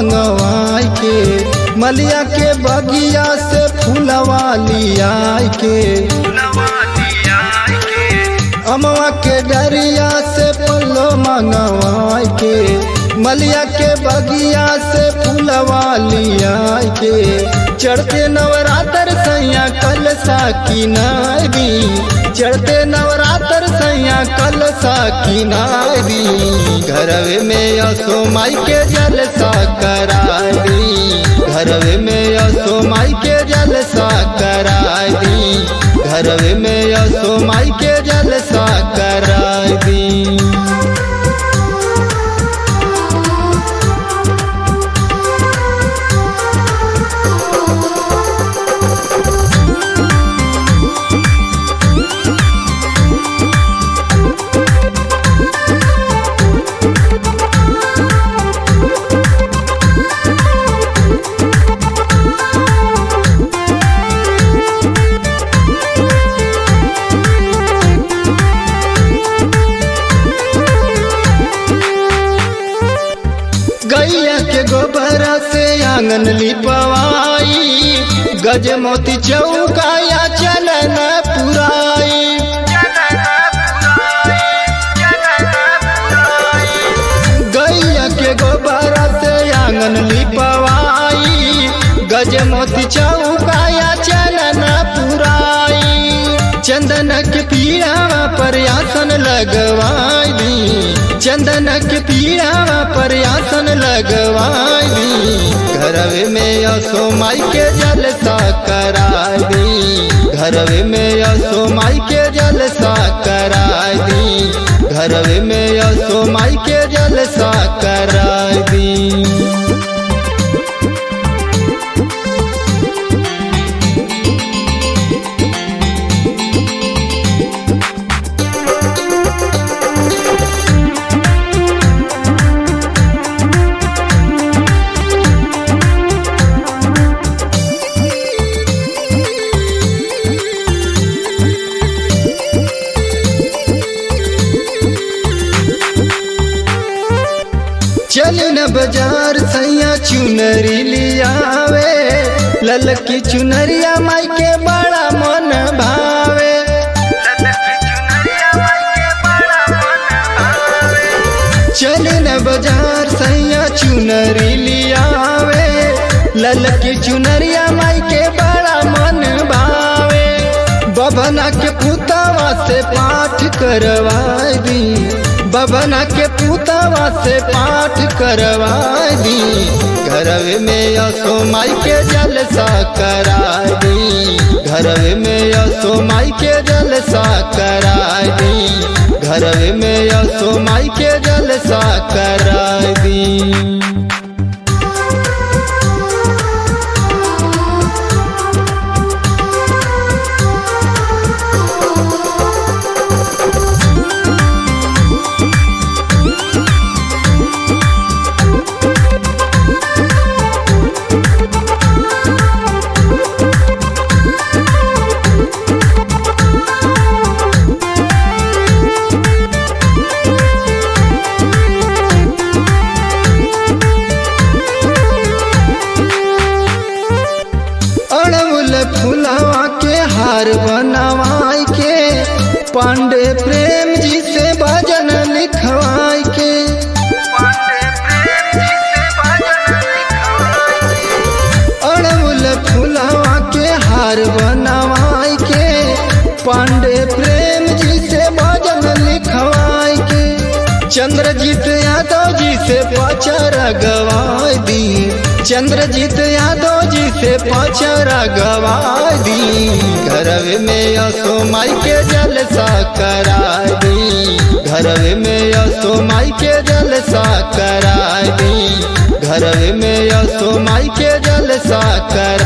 मंगवाई के मलिया के बगिया से फूलवा लियाई के अमवा के डरिया से पल्लो मंगवाई के मलिया के बगिया से फूलवा लियाई के चढ़ते नवरात्र सैया कल साकी नारी चढ़ते नवरात्र सैया कल साकी नारी घरवे में असो माई के जलसा करारी घरवे में असो माई के जलसा करारी घरवे में असो माई के जलसा करारी गैया के गोबर से आंगन लिपवाई गज मोती चौकाया चलन पुराई गैया के गोबर से आंगन लिपवाई गज मोती चौकाया चलन पुराई चंदन के पीड़ा पर आसन लगवाई चंदन के पीड़ा पर आसन लगवाई घरवे में असो माई के जलसा कराई घरवे में असो माई के जलसा कराई घरवे में असो माई के जलसा कराई चल न बाजार सैया चुनरी लियावे ललकी चुनरिया माई के बड़ा मन भावे चल न बाजार सैया चुनरी लियावे ललकी चुनरिया माई के बड़ा मन भावे बबना के पुतवा से पाठ करवाई दी बबना के पुतवा से पाठ करवा दी घरवे में असो माई के जलसा करा दी घरवे में असो माई के जलसा करा दी घरवे में असो माई के जलसा करा दी अड़मुल फुलवा के हार बनवाई के पांडे प्रेम जी से भजन लिखवाई के अड़मुल फुलवा के हार बनवाई के पांडे प्रेम जी से भजन लिखवाई के चंद्रजीत यादव जी से पचरा गवाई दी चंद्रजीत यादव जी से पचरा गवाई दी घरवे में असो माई के जलसा करा दी घरवे में असो माई के जलसा करा दी घरवे में असो माई के जलसा करा